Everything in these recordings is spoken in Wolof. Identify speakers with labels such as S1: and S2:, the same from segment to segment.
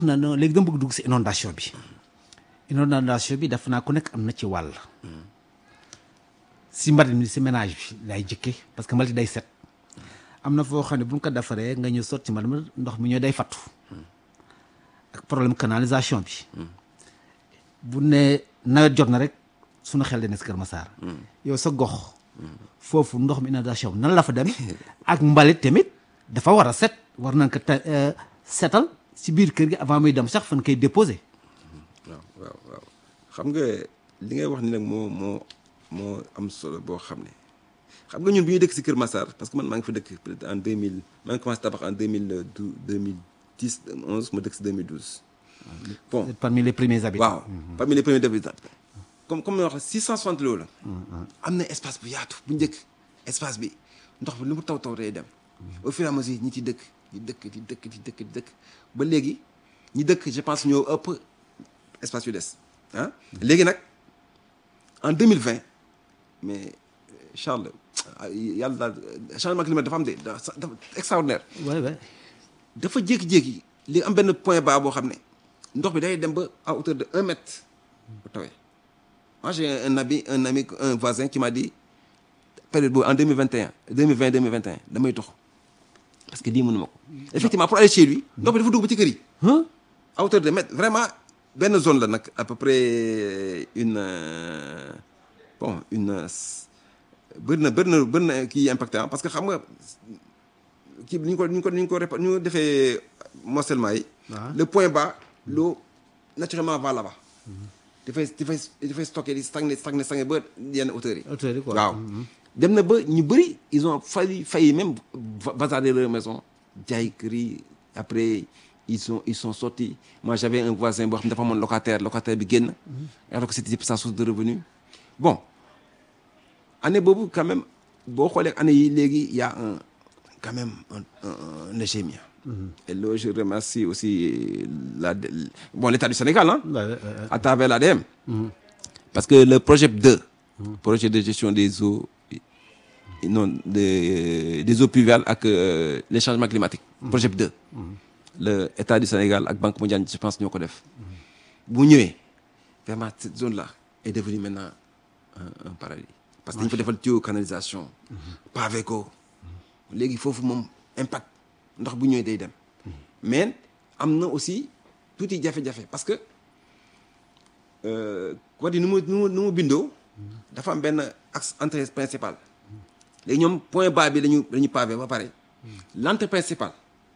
S1: na non léegi dama bëgg dugg si inondation bi inondation bi def naa ku nekk am na ci wàll si mbalit mi si ménage bi lay jëkke parce que mbalit day set am na foo xam ne bu ñu ko defaree nga ñëw sotti mbalit mi ndox mi ñoo day fattu ak problème canalisation bi bu ne nawet jot na rek suñu xel dana si Kër Massar yow sa gox foofu ndox mi inondation nan la fa dem ak mbalit tamit dafa war a set war nañ ko te setal si biir kër gi avant muy dem sax fan koy déposé
S2: waaw waaw waaw xam nga li ngay wax ni nag moo moo moo am solo boo xam ne xam nga ñun bi ñuy dëkk si Kër Massar parce que man maa ngi fa dëkk peut-être en 2000 maa ngi commencé tabax en 2012 2010 11 ma dëkk si 2012 bon
S1: parmi les premiers habitants
S2: waaw parmi les premiers habitants comme comme ni wax 660 loolu la am na espace bu yaatu bu njëkk espace bi ndox bi lu mu taw taw day dem au fur et à mesure ñi ci dëkk di dëkk di dëkk di dëkk di dëkk ba léegi ñi dëkk je pense ñoo ëpp espace yu des ah léegi nag en 2020 mais Charles yàlla daal changement climatique dafa am de dafa extraordinaire
S1: ouais ouais
S2: dafa jékki-jékki li am benn point bas boo xam ne ndox bi day dem ba à hauteur de un mètre bu tawee moi j'ai un ami un ami un voisin qui m'a dit période boobu en 2021 2020 2021 damay tox parce que lii mënuma ko effectivement pour aller chez lui ndox bi dafa dugg ba ci kër yi à hauteur de mètre vraiment benn zone la nag à peu près une bon une bëri na bëri na bëri na kii impacté parce que xam nga kii ni ñu ko ni ñu ko ni ñu ko répa ñu defee morcellement yi le point bas l'eau naturellement va là-bas dafay dafay dafay stocké di stagné stagné stagné ba yenn hauteur yi
S1: hauteur yi quoi
S2: waaw dem na ba ñu bëri ils ont failli failli même basader leur maison jaay kër yi après ils sont ils sont sortis moi j'avais un voisin boo xam ne dafa amoon locataire locataire bi génn alors que c'était sa source de revenu bon année boobu quand même boo xoolee année yi léegi y a un quand même un un léger mieux et là je remercie aussi la bon l'État du Sénégal hein à travers l'ADM parce que le projet 2 projet de gestion des eaux non des des eaux pluviales ak les changements climatiques projet 2 le État du Sénégal ak Banque mondiale je pense ñoo ko def bu ñëwee vraiment cette zone là est devenue maintenant un, un paradis parce que dañu fa defal tuyau canalisation pavé ko léegi foofu moom impact ndox bu ñëwee day dem mais am na aussi tuuti jafe-jafe parce que quoi di nu mu nu mu nu mu bindoo dafa am benn axe entrée principale léegi ñoom point bas bi dañu dañu pavé ba pare l'entrée principale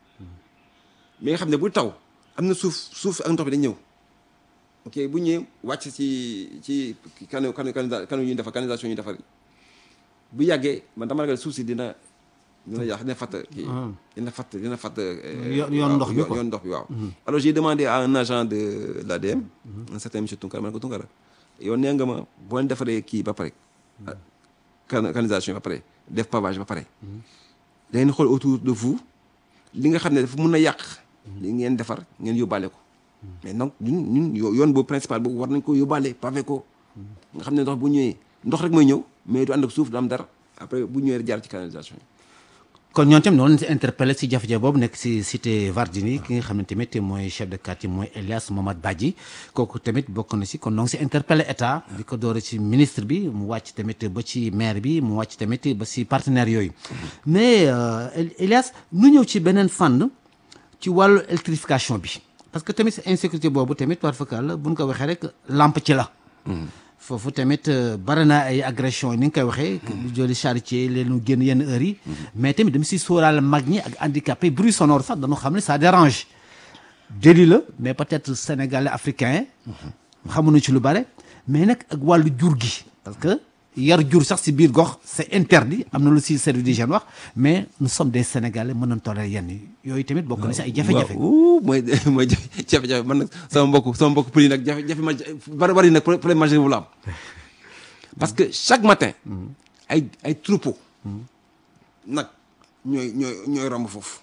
S2: mais nga xam ne bu taw am na suuf suuf ak ndox bi dañ ñëw ok bu ñëwee wàcc ci ci kanu kanu kanu ñuy defar canalisation ñuy defar bu yàggee man dama ragal suuf si dina dina yàq dina fatt kii dina fatt dina fatt
S1: yoon ndox bi quoi
S2: yoon ndox bi waaw alors j'ai demandé à un agent de l'ADM un certain monsieur Tunkara ma ne ko Tunkara yow nee nga ma boo leen defaree kii ba pare canalisation ba pare def pavage ba pare da ngeen xool autour de vous li nga xam ne dafa mun a yàq li ngeen defar ngeen yóbbaale ko mais donc ñun ñun yoon boobu principal boobu war nañ ko yóbbaale pavé ko nga xam ne ndox bu ñëwee ndox rek mooy ñëw mais du ànd ak suuf du am dara après bu ñëwee jaar ci canalisation yi
S1: kon ñoom tamit noonu si interpellé si jafe-jafe boobu nekk si cité Vardini ki nga xam ne tamit mooy chef de quartier mooy Elias Momad Badji kooku tamit bokk na si kon donc si interpellé état di ko doore ci ministre bi mu wàcc tamit ba ci maire bi mu wàcc tamit ba si partenaires yooyu mais Elias nu ñëw ci beneen fànn ci wàllu électrification bi parce que tamit insécurité boobu tamit war fakal bu ñu ko waxee rek lampe ci la foofu tamit bari na ay agression ni nga koy waxee joli charité leenu génn yenn heures yi mais tamit dama si sóoraale mag ñi ak handicapé bruit sonore sax dañu xam ne ça dérange déli la mais peut-être sénégalais africain xamuñu ci lu bare mais nag ak wàllu jur gi parce que yar jur sax si biir gox c'est interdit am na lu si service d'hygiène wax mais nous sommes des sénégalais mën nañ toléré yenn yi yooyu tamit bokk na si ay jafe-jafe
S2: mooy mooy jafe-jafe man nag sama mbokk sama mbokk pëli nag jafe-jafe ma bari bari nag problème majeur bu la am parce que chaque matin ay ay troupeau nag ñooy ñooy ñooy romb foofu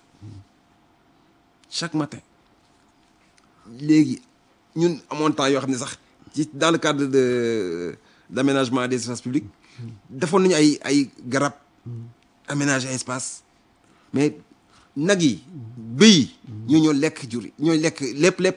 S2: chaque matin léegi ñun amoon temps yoo xam ne sax ci dans le cadre de d'aménagement des espaces publics defoon nañu ay ay garab aménager espace mais nag yi bëy yi ñoo ñoo lekk jur yi ñooy lekk lépp lépp